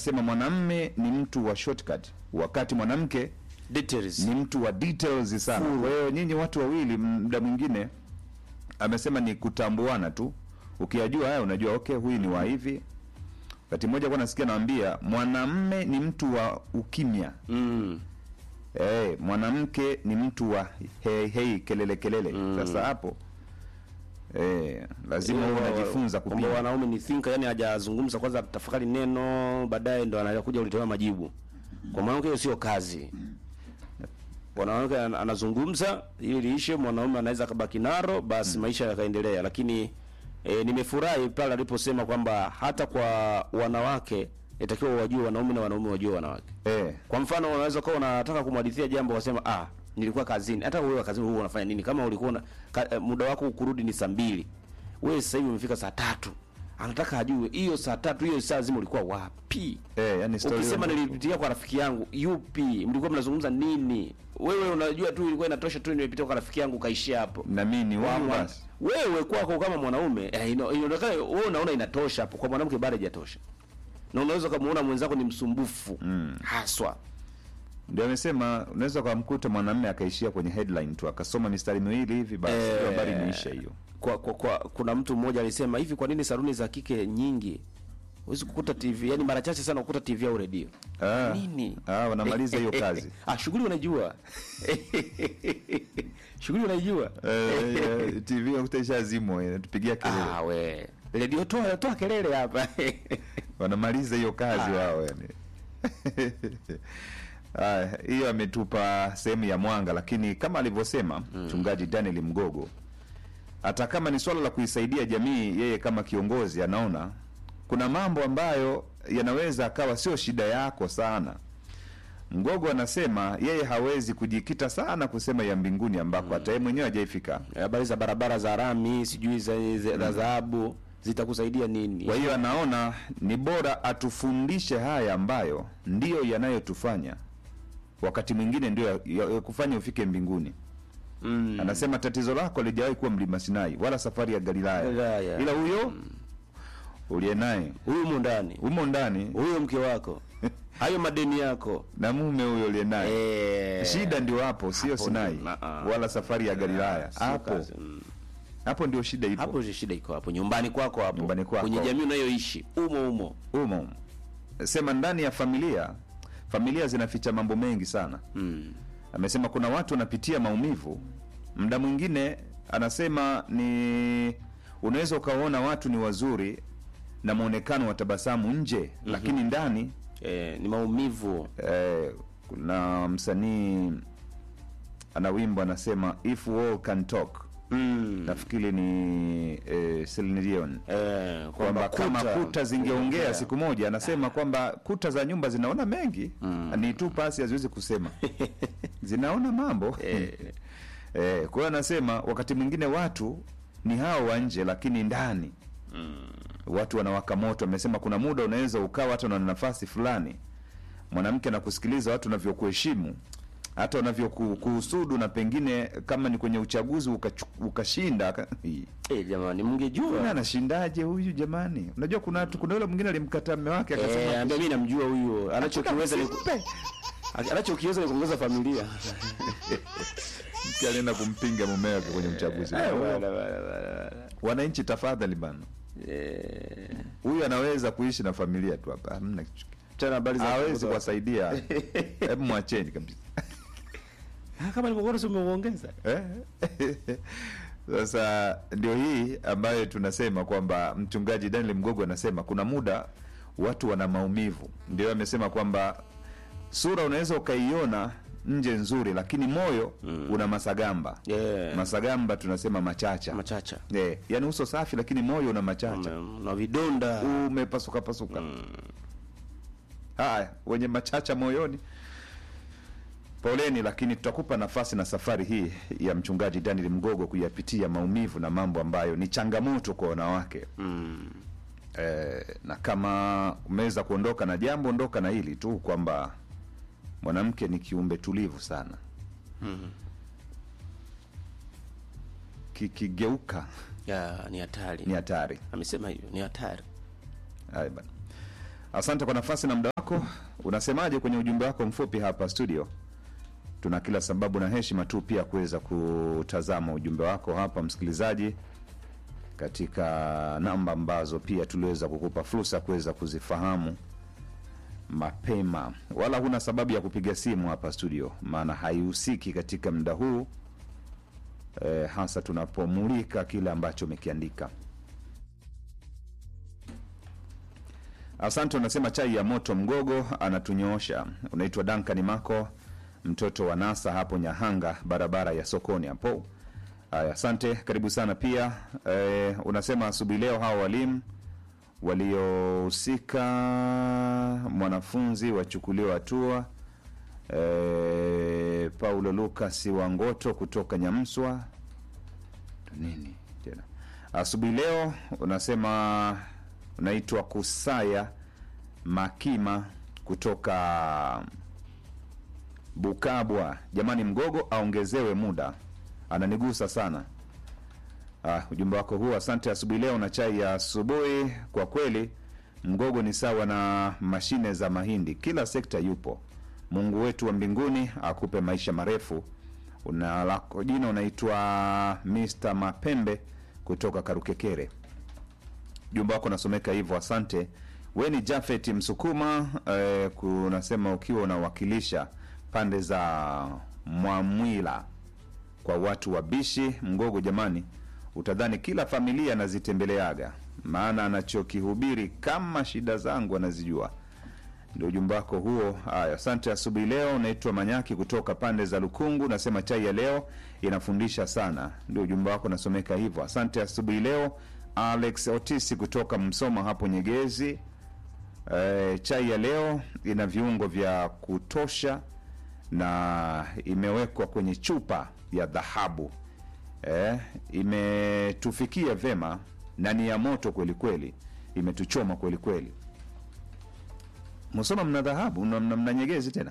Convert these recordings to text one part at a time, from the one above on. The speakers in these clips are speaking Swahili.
sema mwanamme ni mtu wa shortcut wakati mwanamke Details. ni mtu wa details sana. Kwa hiyo nyinyi watu wawili, muda mwingine amesema ni kutambuana tu, ukiyajua haya unajua okay, huyu ni wa hivi. Wakati mmoja kwa nasikia naambia mwanamme ni mtu wa ukimya Mm. eh, mwanamke ni mtu wa hei hei, kelele kelele. Sasa hapo eh, lazima uwe unajifunza kwamba kupima. wanaume ni thinker, yani hajazungumza kwanza, tafakari neno, baadaye ndo anakuja ulitoa majibu. Kwa mwanamke hiyo sio kazi. Mwanamke an- anazungumza ili liishe, mwanaume anaweza kabaki naro, basi maisha yakaendelea. Lakini e, nimefurahi pale aliposema kwamba hata kwa wanawake itakiwa wajue wanaume na wanaume wajue wanawake. Eh, Kwa mfano unaweza kuwa unataka kumhadithia jambo wasema ah, nilikuwa kazini. Hata wewe kazini wewe unafanya nini? Kama ulikuwa una, ka, eh, muda wako kurudi ni saa mbili, wewe sasa hivi umefika saa tatu, anataka ajue hiyo saa tatu hiyo saa zima ulikuwa wapi? eh, yani story Ukisema hiyo- nilipitia kwa rafiki yangu, yupi? Mlikuwa mnazungumza nini? Wewe unajua tu ilikuwa inatosha tu nimepitia kwa rafiki yangu kaishia hapo. na mimi ni Kwa huyu mwa- basi. wewe kwako kama mwanaume eh, ino- inaonekana wewe unaona inatosha hapo, kwa mwanamke bado haijatosha, na unaweza kumuona mwenzako ni msumbufu haswa Ndio amesema unaweza ukamkuta mwanamume akaishia kwenye headline tu akasoma mistari miwili hivi basi Eh, hiyo habari imeisha hiyo. kwa, kwa, kwa kuna mtu mmoja alisema hivi, kwa nini saluni za kike nyingi huwezi kukuta TV, yani mara chache sana kukuta TV au redio Ah, nini? ah, wanamaliza hiyo kazi. ah, shughuli unajua shughuli unajua Eh, eh, TV unakuta ishazimwa inatupigia kelele. ah, we redio toa toa kelele hapa Wanamaliza hiyo kazi wao yani. Haya, hiyo ametupa sehemu ya mwanga, lakini kama alivyosema mchungaji Daniel Mgogo, hata kama ni swala la kuisaidia jamii, yeye kama kiongozi anaona kuna mambo ambayo yanaweza akawa sio shida yako sana. Mgogo anasema yeye hawezi kujikita sana kusema ya mbinguni ambako hata yeye mwenyewe hajaifika. habari za barabara za rami sijui za za- za dhahabu zitakusaidia nini? Kwa hiyo anaona ni bora atufundishe haya ambayo ndiyo yanayotufanya wakati mwingine ndio ya- ya- ya kufanya ufike mbinguni. mm. Anasema tatizo lako lijawahi kuwa mlima Sinai wala safari ya Galilaya, Galilaya. ila huyo uliye naye huyu mu ndani humo ndani huyo mke wako hayo madeni yako na mume huyo uliye naye eh, shida ndio hapo, sio Hapo Sinai ndio- ah, ah. wala safari ya Galilaya. sio Hapo kazi, mm. hapo ndio shida ipo. hapo ndio shida iko hapo nyumbani kwako hapo Nyumbani kwako. kwenye jamii unayoishi umo umo Umo sema ndani ya familia, familia zinaficha mambo mengi sana. mm. amesema kuna watu wanapitia maumivu muda mwingine anasema ni unaweza ukaona watu ni wazuri na mwonekano wa tabasamu nje lakini ndani eh, ni maumivu eh, kuna msanii ana wimbo anasema if all can talk mm. nafikiri ni eh, Celine Dion eh, kwamba kama kuta zingeongea siku moja anasema kwamba kuta za nyumba zinaona mengi ni tu pasi haziwezi kusema zinaona mambo eh, kwa hiyo anasema wakati mwingine watu ni hao wa nje lakini ndani watu wanawaka moto amesema kuna muda unaweza ukawa hata na nafasi fulani mwanamke anakusikiliza watu wanavyokuheshimu hata wanavyokuhusudu na pengine kama ni kwenye uchaguzi ukachu- ukashinda aka- eh, jamani Huyu mngejua anashindaje huyu jamani? Unajua kuna watu, kuna yule mwingine alimkataa mume wake eh, akasema ambia mimi namjua huyo anachokiweza ni "Msimpe." anachokiweza ni kuongoza familia Mke alienda kumpinga mume wake kwenye uchaguzi. Eh, bwana, bwana, bwana, bwana. Wananchi tafadhali bana, Eh, huyu anaweza kuishi na familia tu hapa, hamna kitu. tena habari za hawezi kuongoza- kuwasaidia. Hebu mwacheni kabisa. Ah, kama nilivyokuona si umeuongeza Eh? Sasa ndio hii ambayo tunasema kwamba mchungaji Daniel Mgogo anasema kuna muda watu wana maumivu. Ndio amesema kwamba sura unaweza ukaiona nje nzuri, lakini moyo una masagamba. Yeah. Masagamba tunasema machacha. machacha Eh, yani uso safi lakini moyo una machacha. Ume- na vidonda Umepasuka pasuka. Haya, wenye machacha moyoni poleni, lakini tutakupa nafasi na safari hii ya mchungaji Daniel Mgogo kuyapitia maumivu na mambo ambayo ni changamoto kwa wanawake mm. eh, na kama umeweza kuondoka na jambo, ondoka na hili tu kwamba mwanamke ni kiumbe tulivu sana kikigeuka ya ni hatari ni hatari. amesema hivyo ni hatari Haya bana, asante kwa nafasi na muda wako. wako unasemaje kwenye ujumbe wako mfupi hapa studio tuna kila sababu na heshima tu pia kuweza kutazama ujumbe wako hapa msikilizaji katika namba ambazo pia tuliweza kukupa fursa kuweza kuzifahamu mapema wala huna sababu ya kupiga simu hapa studio maana haihusiki katika muda huu eh, hasa tunapomulika kile ambacho umekiandika asante unasema chai ya moto mgogo anatunyoosha unaitwa dankani mako mtoto wa nasa hapo nyahanga barabara ya sokoni hapo haya asante karibu sana pia e, unasema asubuhi leo hawa walimu waliohusika mwanafunzi wachukuliwa hatua e, paulo lukas wangoto kutoka nyamswa nini tena asubuhi leo unasema unaitwa kusaya makima kutoka bukabwa jamani mgogo aongezewe muda ananigusa sana ah, ujumbe wako huu asante asubuhi leo na chai ya asubuhi kwa kweli mgogo ni sawa na mashine za mahindi kila sekta yupo mungu wetu wa mbinguni akupe maisha marefu una lako jina unaitwa mr mapembe kutoka karukekere jumba wako unasomeka hivyo asante we ni jafet msukuma eh, kunasema ukiwa unawakilisha pande za mwamwila kwa watu wabishi mgogo jamani utadhani kila familia anazitembeleaga maana anachokihubiri kama shida zangu anazijua ndio ujumbe wako huo haya asante asubuhi leo naitwa manyaki kutoka pande za lukungu nasema chai ya leo inafundisha sana ndio ujumbe wako nasomeka hivyo asante asubuhi leo alex otisi kutoka msoma hapo nyegezi e, chai ya leo ina viungo vya kutosha na imewekwa kwenye chupa ya dhahabu e, imetufikia vema na ni ya moto kweli kweli imetuchoma kweli kweli msoma mna dhahabu mna, mna, mna nyegezi tena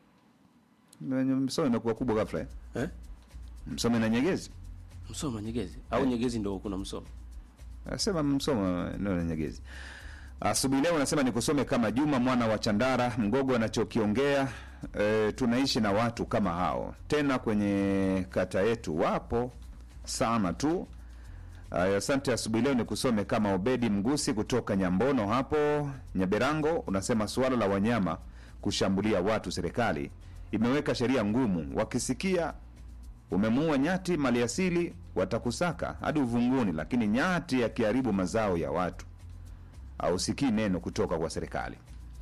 msoma imekuwa kubwa ghafla eh? eh? msoma na nyegezi msoma nyegezi au nyegezi ndo kuna msoma Nasema msoma neno la nyegezi. Asubuhi leo nasema nikusome kama Juma mwana wa Chandara mgogo anachokiongea. E, tunaishi na watu kama hao tena kwenye kata yetu wapo sana tu. Aya, Asante. Asubuhi leo nikusome kama Obedi Mgusi kutoka Nyambono hapo Nyaberango. Unasema suala la wanyama kushambulia watu, serikali imeweka sheria ngumu, wakisikia umemuua nyati maliasili watakusaka hadi uvunguni, lakini nyati akiharibu mazao ya watu ausikii neno kutoka kwa serikali.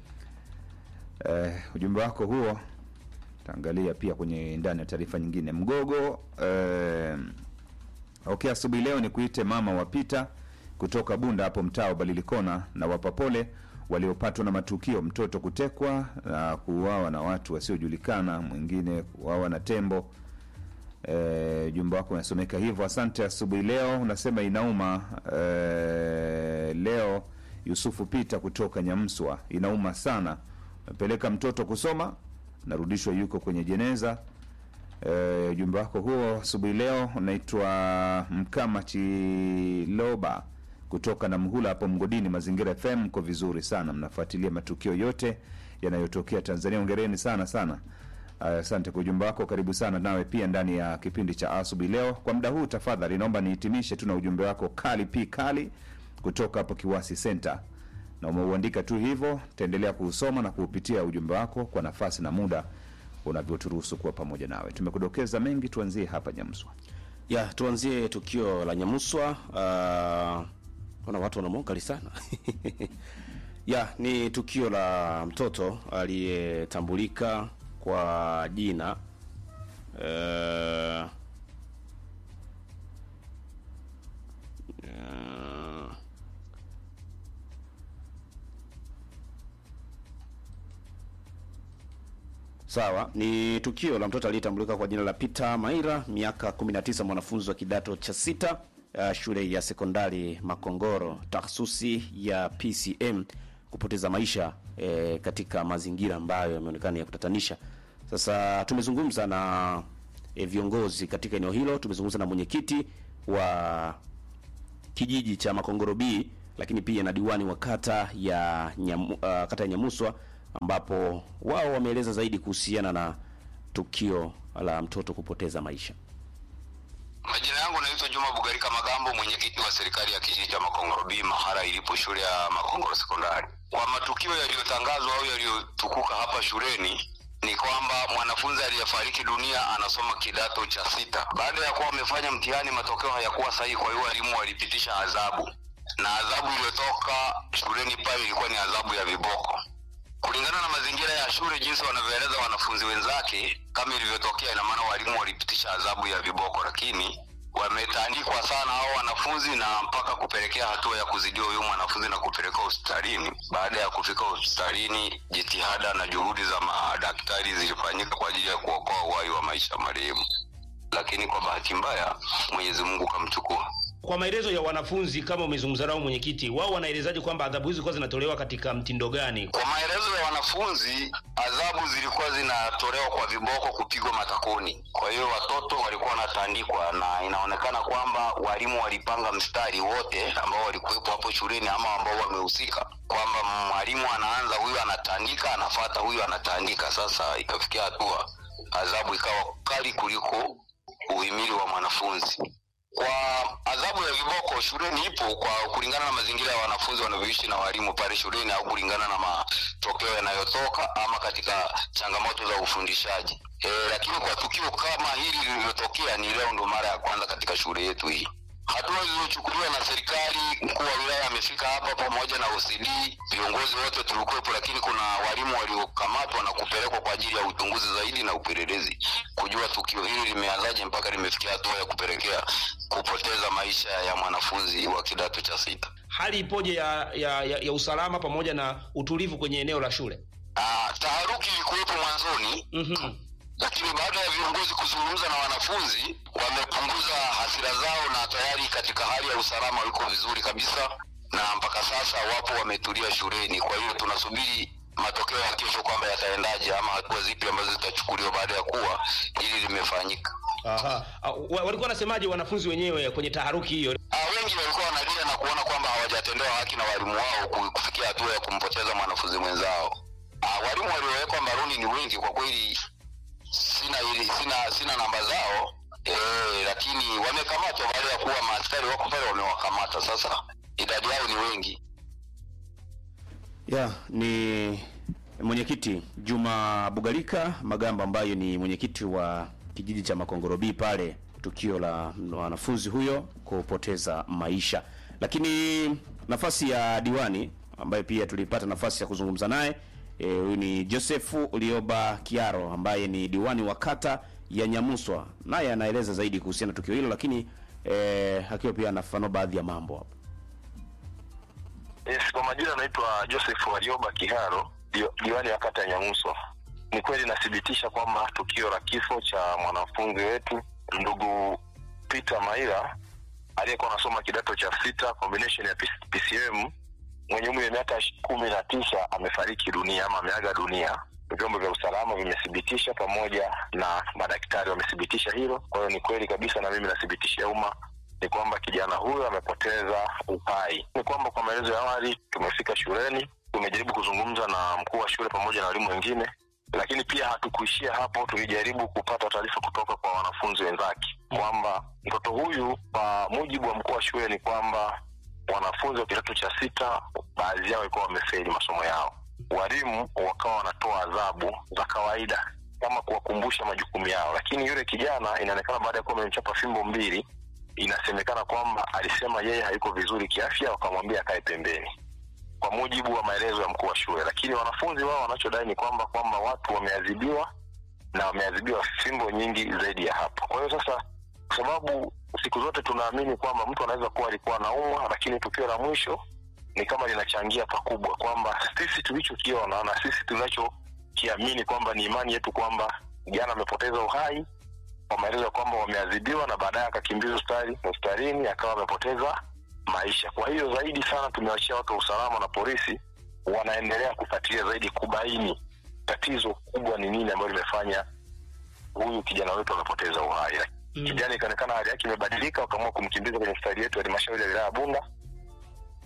Eh, ujumbe wako huo taangalia pia kwenye ndani ya taarifa nyingine. Mgogo eh, okay, asubuhi leo ni kuite mama wapita kutoka Bunda hapo mtaa wa Balilikona na wapapole waliopatwa na matukio, mtoto kutekwa na kuuawa na watu wasiojulikana, mwingine kuuawa na tembo. E, jumba wako unasomeka hivyo. Asante asubuhi leo, unasema inauma. E, leo Yusufu Pita kutoka Nyamswa, inauma sana. Napeleka mtoto kusoma, narudishwa yuko kwenye jeneza. E, ujumbe wako huo asubuhi leo unaitwa Mkama Chiloba kutoka na Mhula hapo Mgodini. Mazingira FM, mko vizuri sana, mnafuatilia matukio yote yanayotokea Tanzania. Ongereni sana sana. Aya, Asante kwa ujumbe wako, karibu sana nawe pia ndani ya kipindi cha asubuhi leo. Kwa muda huu, tafadhali naomba nihitimishe tu na ujumbe wako kali pi kali kutoka hapo Kiwasi Center, na umeuandika tu hivyo. Taendelea kuusoma na kuupitia ujumbe wako kwa nafasi na muda unavyoturuhusu kuwa pamoja nawe. Tumekudokeza mengi, tuanzie hapa Nyamswa. ya tuanzie tukio la nyamuswa uh, ona watu wanamwongali sana ya ni tukio la mtoto aliyetambulika kwa jina uh, uh, Sawa, ni tukio la mtoto aliyetambulika kwa jina la Peter Maira, miaka 19, mwanafunzi wa kidato cha sita uh, shule ya sekondari Makongoro, tahsusi ya PCM, kupoteza maisha eh, katika mazingira ambayo yameonekana ya kutatanisha. Sasa tumezungumza na eh, viongozi katika eneo hilo, tumezungumza na mwenyekiti wa kijiji cha Makongoro B, lakini pia na diwani wa kata ya Nyamu, uh, kata ya Nyamuswa ambapo wao wameeleza zaidi kuhusiana na tukio la mtoto kupoteza maisha. Majina yangu naitwa Juma Bugarika Magambo, mwenyekiti wa serikali ya kijiji cha Makongoro B, mahara ilipo shule ya Makongoro Sekondari. Kwa matukio yaliyotangazwa au yaliyotukuka hapa shuleni ni kwamba mwanafunzi aliyefariki dunia anasoma kidato cha sita. Baada ya kuwa wamefanya mtihani, matokeo hayakuwa sahihi, kwa hiyo walimu walipitisha adhabu, na adhabu iliyotoka shuleni pale ilikuwa ni adhabu ya viboko kulingana na mazingira ya shule jinsi wanavyoeleza wanafunzi wenzake kama ilivyotokea ina maana walimu walipitisha adhabu ya viboko lakini wametandikwa sana hao wanafunzi na mpaka kupelekea hatua ya kuzidiwa huyu mwanafunzi na kupelekwa hospitalini baada ya kufika hospitalini jitihada na juhudi za madaktari zilifanyika kwa ajili ya kuokoa uhai wa maisha marehemu lakini kwa bahati mbaya mwenyezi mungu kamchukua Kwa maelezo ya wanafunzi, kama umezungumza nao mwenyekiti, wao wanaelezaje kwamba adhabu hizi zilikuwa zinatolewa katika mtindo gani? Kwa maelezo ya wanafunzi, adhabu zilikuwa zinatolewa kwa viboko, kupigwa matakoni. Kwa hiyo watoto walikuwa wanatandikwa, na inaonekana kwamba walimu walipanga mstari wote ambao walikuwepo hapo shuleni ama ambao wamehusika, kwamba mwalimu anaanza, huyu anatandika, anafata huyu anatandika. Sasa ikafikia hatua adhabu ikawa kali kuliko uhimili wa mwanafunzi kwa adhabu ya viboko shuleni ipo kwa kulingana na mazingira ya wanafunzi wanavyoishi na walimu pale shuleni au kulingana na matokeo yanayotoka ama katika changamoto za ufundishaji e, lakini kwa tukio kama hili lililotokea ni leo ndo mara ya kwanza katika shule yetu hii hatua zilizochukuliwa na serikali mkuu wa wilaya amefika hapa pamoja na OCD viongozi wote tulikuwepo lakini kuna walimu waliokamatwa na kupelekwa kwa ajili ya uchunguzi zaidi na upelelezi kujua tukio hili limeanzaje mpaka limefikia hatua ya kupelekea kupoteza maisha ya mwanafunzi wa kidato cha sita Hali ipoje ya, ya, ya, ya usalama pamoja na utulivu kwenye eneo la shule? Ah, taharuki ilikuwepo mwanzoni Mhm. lakini baada ya viongozi kuzungumza na wanafunzi wamepunguza hasira zao na tayari katika hali ya usalama wiko vizuri kabisa na mpaka sasa wapo wametulia shuleni kwa hiyo tunasubiri matokeo ya kesho kwamba yataendaje ama hatua zipi ambazo zitachukuliwa baada ya kuwa hili limefanyika Aha. Ah, wa- Walikuwa wanasemaje wanafunzi wenyewe kwenye taharuki hiyo? Ah, wengi walikuwa wanalia na kuona kwamba hawajatendewa haki na walimu wao ku- kufikia hatua ya kumpoteza mwanafunzi mwenzao. Ah, walimu waliowekwa mbaroni ni wengi kwa kweli, sina ili, sina sina namba zao eh, lakini wamekamatwa baada ya kuwa maaskari wako pale wamewakamata. Sasa idadi yao ni wengi. Ya, ni mwenyekiti Juma Bugalika Magamba ambaye ni mwenyekiti wa kijiji cha Makongoro B pale tukio la wanafunzi huyo kupoteza maisha. Lakini nafasi ya diwani ambaye pia tulipata nafasi ya kuzungumza naye eh, huyu ni Josefu Lioba Kiaro ambaye ni diwani wa kata ya Nyamuswa, naye anaeleza zaidi kuhusiana na tukio hilo, lakini eh, akiwa pia anafafanua baadhi ya mambo hapo. Yes, kwa majina naitwa Joseph Warioba Kiharo, dio- diwani wa kata ya Nyamuso. Ni kweli nathibitisha kwamba tukio la kifo cha mwanafunzi wetu ndugu Peter Maira aliyekuwa anasoma kidato cha sita combination ya PC- PCM mwenye umri wa miaka ish- kumi na tisa amefariki dunia ama ameaga dunia. Vyombo vya usalama vimethibitisha pamoja na madaktari wamethibitisha hilo. Kwa hiyo ni kweli kabisa, na mimi nathibitishia umma ni kwamba kijana huyo amepoteza uhai. Ni kwamba kwa maelezo ya awali, tumefika shuleni, tumejaribu kuzungumza na mkuu wa shule pamoja na walimu wengine, lakini pia hatukuishia hapo. Tulijaribu kupata taarifa kutoka kwa wanafunzi wenzake kwamba mtoto huyu, kwa mujibu wa mkuu wa shule, ni kwamba wanafunzi wa kidato cha sita baadhi yao walikuwa wamefeli masomo yao. Walimu wakawa wanatoa adhabu za kawaida kama kuwakumbusha majukumu yao, lakini yule kijana inaonekana baada ya kuwa amemchapa fimbo mbili inasemekana kwamba alisema yeye hayuko vizuri kiafya, wakamwambia akae pembeni, kwa mujibu wa maelezo ya mkuu wa shule. Lakini wanafunzi wao wanachodai ni kwamba kwamba watu wameadhibiwa na wameadhibiwa fimbo nyingi zaidi ya hapo. Kwa hiyo sasa, kwa sababu siku zote tunaamini kwamba mtu anaweza kuwa alikuwa anaumwa, lakini tukio la mwisho ni kama linachangia pakubwa, kwamba sisi tulichokiona na sisi tunachokiamini kwamba ni imani yetu kwamba jana amepoteza uhai kwa maelezo ya kwamba wameadhibiwa na baadaye akakimbizwa hospitali hospitalini akawa amepoteza maisha. Kwa hiyo zaidi sana tumewachia watu wa usalama na polisi wanaendelea kufuatilia zaidi kubaini tatizo kubwa ni nini ambayo limefanya huyu kijana wetu amepoteza uhai. Mm. Kijana ikaonekana hali yake imebadilika, wakaamua kumkimbiza kwenye hospitali yetu ya halmashauri ya wilaya ya Bunda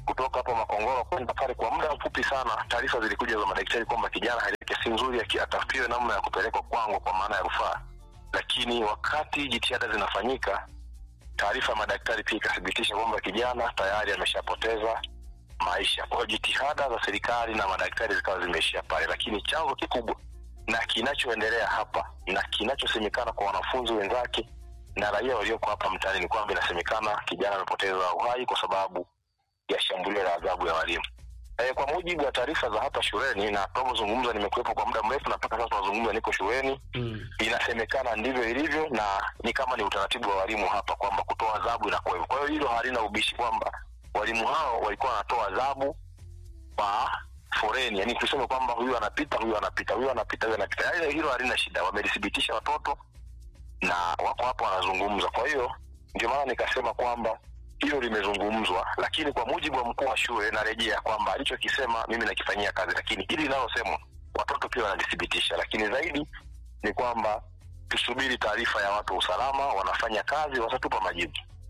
kutoka hapa Makongoro kwenda pale, kwa muda mfupi sana taarifa zilikuja za madaktari kwamba kijana hali yake si nzuri, aki- atafutiwe namna ya kupelekwa kwangu kwa maana ya rufaa. Lakini wakati jitihada zinafanyika, taarifa ya madaktari pia ikathibitisha kwamba kijana tayari ameshapoteza maisha. Kwa hiyo jitihada za serikali na madaktari zikawa zimeishia pale, lakini chanzo kikubwa na kinachoendelea hapa na kinachosemekana kwa wanafunzi wenzake na raia walioko hapa mtaani ni kwamba inasemekana kijana amepoteza uhai kwa sababu ya shambulio la adhabu ya walimu. E, kwa mujibu wa taarifa za hapa shuleni na tunavyozungumza, nimekuwepo kwa muda mrefu na mpaka sasa tunazungumza, niko shuleni Mm. inasemekana ndivyo ilivyo na ni kama ni utaratibu wa walimu hapa kwamba kutoa adhabu inakuwa hivyo. Kwa hiyo hilo halina ubishi kwamba walimu hao walikuwa wanatoa adhabu kwa foreni, yani tuseme kwamba huyu anapita, huyu anapita, huyu anapita, huyu anapita. Yaani hilo halina shida, wamelithibitisha watoto na wako hapo wanazungumza. Kwa hiyo ndio maana nikasema kwamba hilo limezungumzwa, lakini kwa mujibu wa mkuu wa shule narejea kwamba alichokisema mimi nakifanyia kazi, lakini hili linalosemwa watoto pia wanalithibitisha, lakini zaidi ni kwamba tusubiri taarifa ya watu wa usalama, wanafanya kazi, watatupa majibu.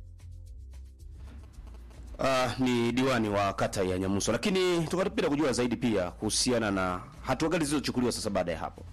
Uh, ni diwani wa kata ya Nyamuso, lakini tungependa kujua zaidi pia kuhusiana na hatua gani zilizochukuliwa sasa baada ya hapo.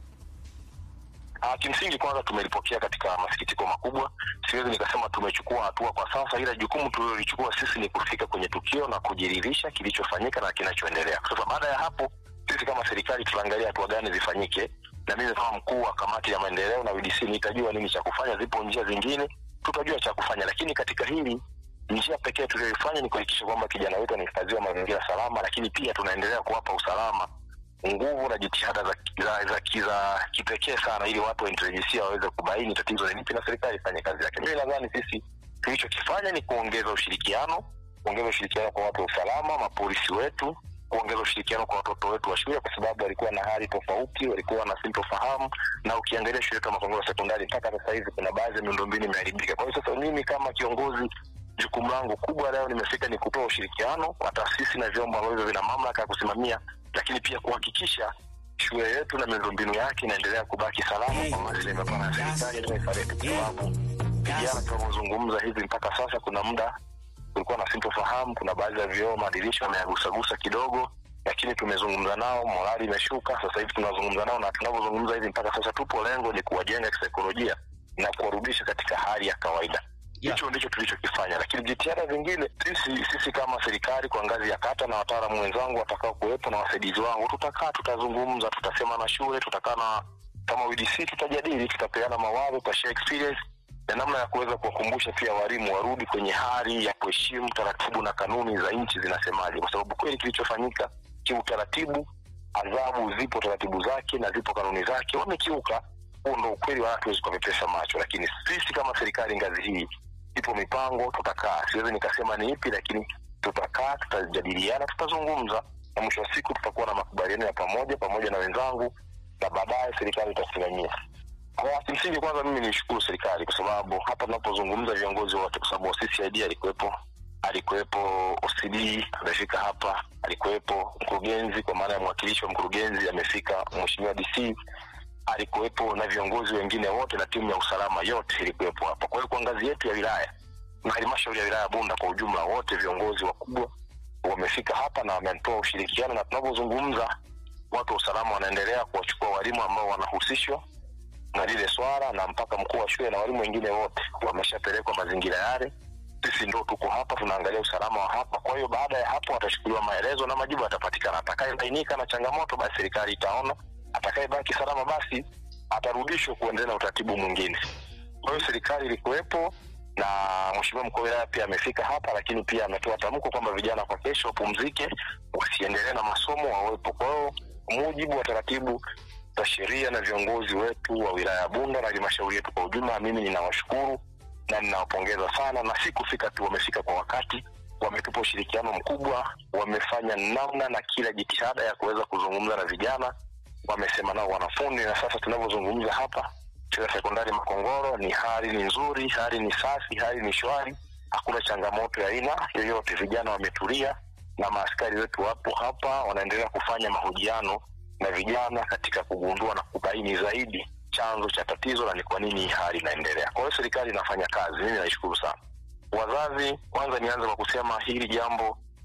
Ah, kimsingi kwanza tumelipokea katika masikitiko makubwa. Siwezi nikasema tumechukua hatua kwa sasa, ila jukumu tulilolichukua sisi ni kufika kwenye tukio na kujiridhisha kilichofanyika na kinachoendelea. Sasa baada ya hapo, sisi kama serikali tutaangalia hatua gani zifanyike, na mimi kama mkuu wa kamati ya maendeleo na UDC nitajua nini cha kufanya. Zipo njia zingine, tutajua cha kufanya, lakini katika hili njia pekee tuliyoifanya ni kuhakikisha kwamba kijana wetu anahifadhiwa mazingira salama, lakini pia tunaendelea kuwapa usalama nguvu na jitihada za, za, za, za, za kipekee sana ili watu wa intelijensia waweze kubaini tatizo ni lipi na serikali ifanye kazi yake. Mimi nadhani sisi tulichokifanya ni kuongeza ushirikiano, kuongeza ushirikiano kwa watu wa usalama, mapolisi wetu, kuongeza ushirikiano kwa watoto wetu wa shule, kwa sababu walikuwa na hali tofauti, walikuwa na sintofahamu, na ukiangalia shule yetu ya Makongoro sekondari mpaka sasa hivi kuna baadhi ya miundombinu imeharibika. Kwa hiyo sasa mimi kama kiongozi jukumu langu kubwa leo nimefika ni kutoa ushirikiano kwa taasisi na vyombo ambavyo vina mamlaka ya kusimamia, lakini pia kuhakikisha shule yetu na miundombinu yake inaendelea kubaki salama kwa maslahi mapana ya serikali na taifa letu, kwa sababu vijana tunavyozungumza hivi mpaka sasa, kuna muda kulikuwa na sintofahamu, kuna baadhi ya vioo madirisha wameyagusagusa kidogo, lakini tumezungumza nao, morali imeshuka. Sasa hivi tunazungumza nao, na tunavyozungumza hivi mpaka sasa, tupo lengo ni kuwajenga kisaikolojia na kuwarudisha katika hali ya kawaida Yeah. hicho ndicho tulichokifanya, lakini jitihada zingine sisi sisi kama serikali kwa ngazi ya kata na wataalamu wenzangu watakao kuwepo na wasaidizi wangu, tutakaa tutazungumza, tutasema na shule, tutakaa na kama UDC, tutajadili, tutapeana mawazo, tutashare experience na namna ya kuweza kuwakumbusha pia walimu warudi kwenye hali ya kuheshimu taratibu na kanuni za nchi zinasemaje, kwa sababu kweli kilichofanyika kiutaratibu, adhabu zipo taratibu zake na zipo kanuni zake, wamekiuka. Huo ndo ukweli, wala hatuwezi kuwapepesa macho, lakini sisi kama serikali ngazi hii ipo mipango, tutakaa. Siwezi nikasema ni ipi, lakini tutakaa, tutajadiliana, tutazungumza, na mwisho wa siku tutakuwa na makubaliano ya pamoja pamoja na wenzangu, na baadaye serikali itasimamia. Kwa kimsingi, kwanza mimi nishukuru serikali kwa sababu hapa tunapozungumza viongozi wote, kwa sababu CCID alikuwepo, alikuwepo OCD amefika hapa, alikuwepo mkurugenzi, kwa maana ya mwakilishi wa mkurugenzi amefika, mheshimiwa DC alikuwepo na viongozi wengine wote na timu ya usalama yote ilikuwepo hapa. Kwa hiyo kwa ngazi yetu ya wilaya na halmashauri ya wilaya ya Bunda kwa ujumla, wote viongozi wakubwa wamefika hapa na wametoa ushirikiano, na tunavyozungumza watu wa usalama wanaendelea kuwachukua walimu ambao wanahusishwa na lile swala, na mpaka mkuu wa shule na walimu wengine wote wameshapelekwa mazingira yale. Sisi ndo tuko hapa tunaangalia usalama wa hapa. Kwa hiyo baada ya hapo atachukuliwa maelezo na majibu yatapatikana. Atakayebainika na changamoto, basi serikali itaona atakayebaki salama basi atarudishwa kuendelea na utaratibu mwingine. Kwa hiyo serikali ilikuwepo na mheshimiwa mkuu wa wilaya pia amefika hapa, lakini pia ametoa tamko kwamba vijana kwa kesho wapumzike, wasiendelee na masomo, wawepo. Kwa hiyo kwa mujibu wa taratibu za sheria na viongozi wetu wa wilaya ya Bunda na halmashauri yetu kwa ujumla, mimi ninawashukuru na ninawapongeza sana, na si kufika tu, wamefika kwa wakati, wametupa ushirikiano mkubwa, wamefanya namna na kila jitihada ya kuweza kuzungumza na vijana wamesema nao wanafunzi, na sasa tunavyozungumza hapa shule ya sekondari Makongoro ni hali ni nzuri, hali ni safi, hali ni shwari, hakuna changamoto ya aina yoyote. Vijana wametulia na maaskari wetu wapo hapa, wanaendelea kufanya mahojiano na vijana katika kugundua na kubaini zaidi chanzo cha tatizo na ni kwa nini hii hali inaendelea. Kwa hiyo serikali inafanya kazi, mimi naishukuru sana. Wazazi, kwanza nianze kwa kusema hili jambo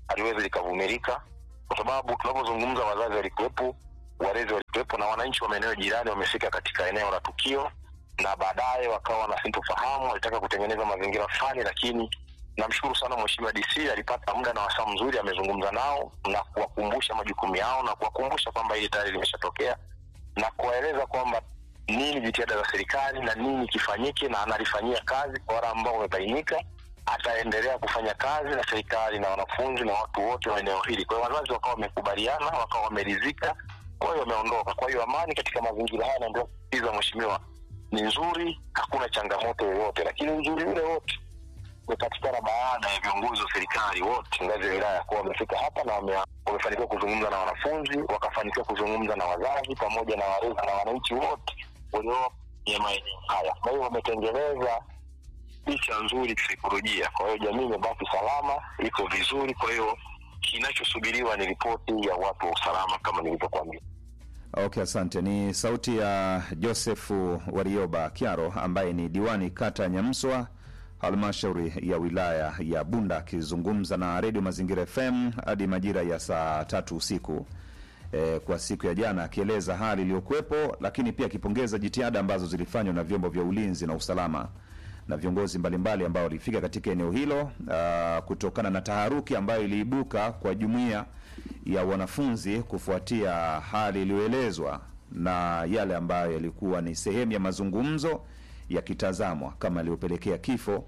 haliwezi likavumilika, kwa sababu tunapozungumza, wazazi walikuwepo, walezi walikuwepo, na wananchi wa maeneo jirani wamefika katika eneo la tukio, na baadaye wakawa na sintofahamu, walitaka kutengeneza mazingira fulani, lakini namshukuru sana Mheshimiwa DC alipata muda na wasaa mzuri, amezungumza nao na kuwakumbusha majukumu yao na kuwakumbusha kwamba hili tayari limeshatokea na kuwaeleza kwamba nini jitihada za serikali na nini kifanyike, na analifanyia kazi kwa wale ambao wamebainika. Ataendelea kufanya kazi na serikali na wanafunzi na watu wote wa eneo hili. Kwa hiyo wazazi wakawa wamekubaliana, wakawa wameridhika, kwa hiyo wameondoka. Kwa hiyo amani katika mazingira haya, naendelea kusisitiza mheshimiwa, ni nzuri, hakuna changamoto yoyote, lakini uzuri ule wote umepatikana baada ya viongozi wa serikali wote ngazi ya wilaya kuwa wamefika hapa na wame- wamefanikiwa kuzungumza na wanafunzi, wakafanikiwa kuzungumza na wazazi pamoja na walezi na wananchi wote walio ya maeneo haya. Kwa hiyo wametengeneza picha nzuri kisaikolojia. Kwa hiyo jamii imebaki salama, iko vizuri. Kwa hiyo kinachosubiriwa ni ripoti ya watu wa usalama kama nilivyokuambia. Okay, asante. Ni sauti ya Josefu Warioba Kiaro ambaye ni diwani kata ya Nyamswa halmashauri ya wilaya ya Bunda akizungumza na redio Mazingira FM hadi majira ya saa tatu usiku e, kwa siku ya jana, akieleza hali iliyokuwepo, lakini pia akipongeza jitihada ambazo zilifanywa na vyombo vya ulinzi na usalama na viongozi mbalimbali ambao walifika katika eneo hilo ah, kutokana na taharuki ambayo iliibuka kwa jumuiya ya wanafunzi kufuatia hali iliyoelezwa na yale ambayo yalikuwa ni sehemu ya mazungumzo yakitazamwa kama yaliyopelekea kifo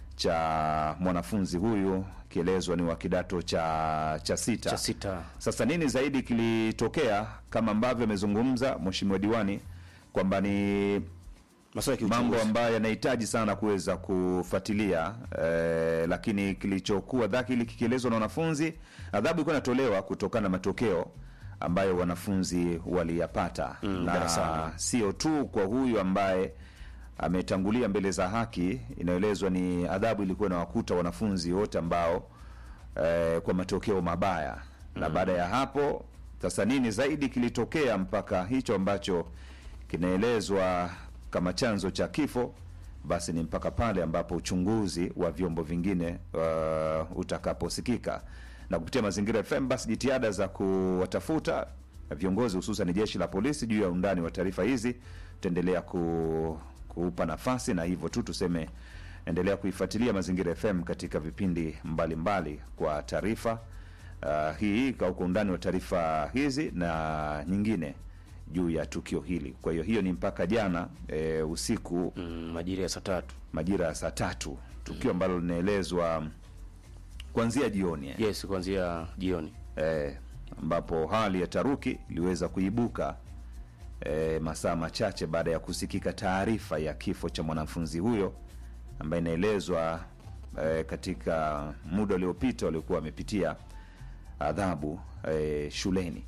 cha mwanafunzi huyu kielezwa ni wa kidato cha cha sita. cha sita Sasa nini zaidi kilitokea, kama ambavyo amezungumza mheshimiwa diwani kwamba ni masuala ya mambo kiuchunguzi. ambayo yanahitaji sana kuweza kufuatilia eh, lakini kilichokuwa dhahiri kikielezwa na wanafunzi, adhabu ilikuwa inatolewa kutokana na matokeo ambayo wanafunzi waliyapata Mm, na darasani. sio tu kwa huyu ambaye ametangulia mbele za haki. Inaelezwa ni adhabu ilikuwa inawakuta wanafunzi wote ambao eh, kwa matokeo mabaya na baada ya hapo sasa nini zaidi kilitokea mpaka hicho ambacho kinaelezwa kama chanzo cha kifo basi ni mpaka pale ambapo uchunguzi wa vyombo vingine uh, utakaposikika na kupitia mazingira FM basi jitihada za kuwatafuta viongozi hususan jeshi la polisi juu ya undani wa taarifa hizi tutaendelea ku, kuupa nafasi na hivyo tu tuseme endelea kuifuatilia mazingira FM katika vipindi mbalimbali mbali kwa taarifa uh, hii kwa kwa undani wa taarifa hizi na nyingine juu ya tukio hili. Kwa hiyo hiyo ni mpaka jana e, usiku mm, majira ya saa tatu majira ya saa tatu, tukio ambalo linaelezwa kuanzia jioni eh, yes kuanzia jioni eh, ambapo hali ya taruki iliweza kuibuka eh, masaa machache baada ya kusikika taarifa ya kifo cha mwanafunzi huyo ambaye inaelezwa eh, katika muda uliopita waliokuwa wamepitia adhabu eh, shuleni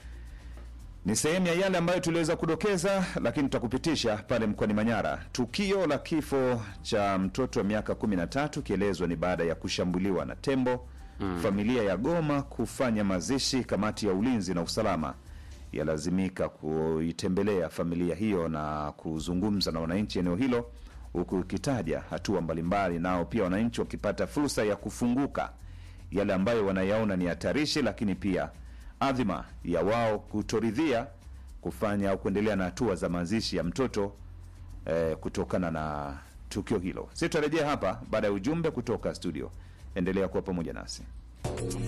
ni sehemu ya yale ambayo tuliweza kudokeza, lakini tutakupitisha pale mkoani Manyara. Tukio la kifo cha mtoto wa miaka 13 kielezwa ni baada ya kushambuliwa na tembo. Familia ya Goma kufanya mazishi. Kamati ya ulinzi na usalama yalazimika kuitembelea familia hiyo na kuzungumza na wananchi eneo hilo, huku ikitaja hatua mbalimbali, nao pia wananchi wakipata fursa ya kufunguka yale ambayo wanayaona ni hatarishi, lakini pia adhima ya wao kutoridhia kufanya au kuendelea na hatua za mazishi ya mtoto eh, kutokana na tukio hilo. Sisi tutarejea hapa baada ya ujumbe kutoka studio. Endelea kuwa pamoja nasi.